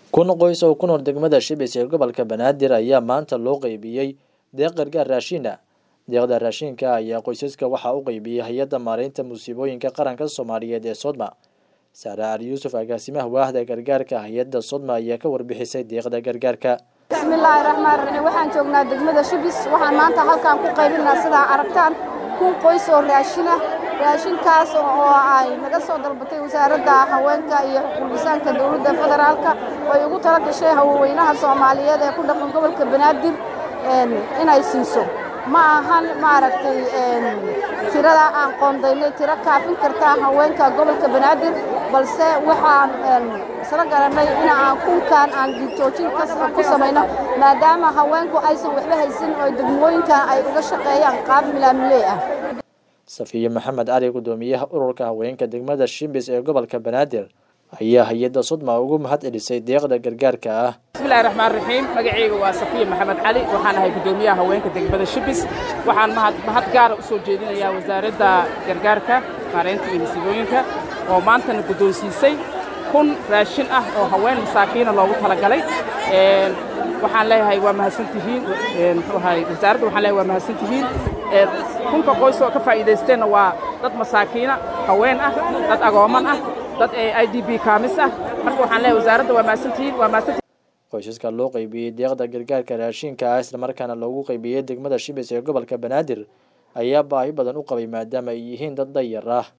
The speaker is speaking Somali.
kun qoys oo ku nool degmada shibis ee gobolka banaadir ayaa maanta loo qeybiyey deeq gargaar raashiina deeqda raashinka ayaa qoysaska waxaa u qeybiyey hay-adda maareynta musiibooyinka qaranka soomaaliyeed ee sodma saare cali yuusuf agaasimaha waahda gargaarka hay-adda sodma ayaa ka warbixisay deeqda gargaarka bismillaahi raxmaan raxiim waxaan joognaa degmada shibis waxaan maanta halkaan ku qaybinaa sidaa aragtaan kun qoys oo raashina raashinkaas oo ay naga soo dalbatay wasaaradda haweenka iyo xuquuqisaanka dowladda federaalka ay ugu tala gashay haweenweynaha soomaaliyeed ee ku dhaqan gobolka banaadir inay siiso ma ahan maaragtay tirada aan qoondaynay tiro kaafin kartaa haweenka gobolka banaadir balse waxaan isla garanay in aan kunkaan aan giidjoojin ku samayno maadaama haweenku aysan waxba haysan oo degmooyinkan ay uga shaqeeyaan qaab milaamiley ah safiye maxamed cali guddoomiyaha ururka haweenka degmada shimbis ee gobolka banaadir ayaa hay-adda sudma ugu mahad celisay deeqda gargaarka ah bismillahi raxmaan raxiim magacayga waa safiya maxamed cali waxaan ahay guddoomiyaha haweenka degmada shibis waxaan mahad gaara u soo jeedinayaa wasaaradda gargaarka maareynta iyo masiibooyinka oo maantana guddoonsiisay kun raashin ah oo haween masaakiina loogu talagalay waxaan leeyahay waa mahadsantihiin wasaaradda waxaan leeyahay waa mahadsantihiin kunka qoys oo ka faa'iidaysteenna waa dad masaakiina haween ah dad agooman ah dad i d b kaamis ah marka waxaan leeyahay wasaaradda waa mahadsantihiin waa mahadsantihiin qoysaska loo qeybiyey deeqda gargaarka raashinka ah islamarkaana loogu qeybiyey degmada shibis ee gobolka banaadir ayaa baahi badan u qabay maadaama ay yihiin dad dayar ah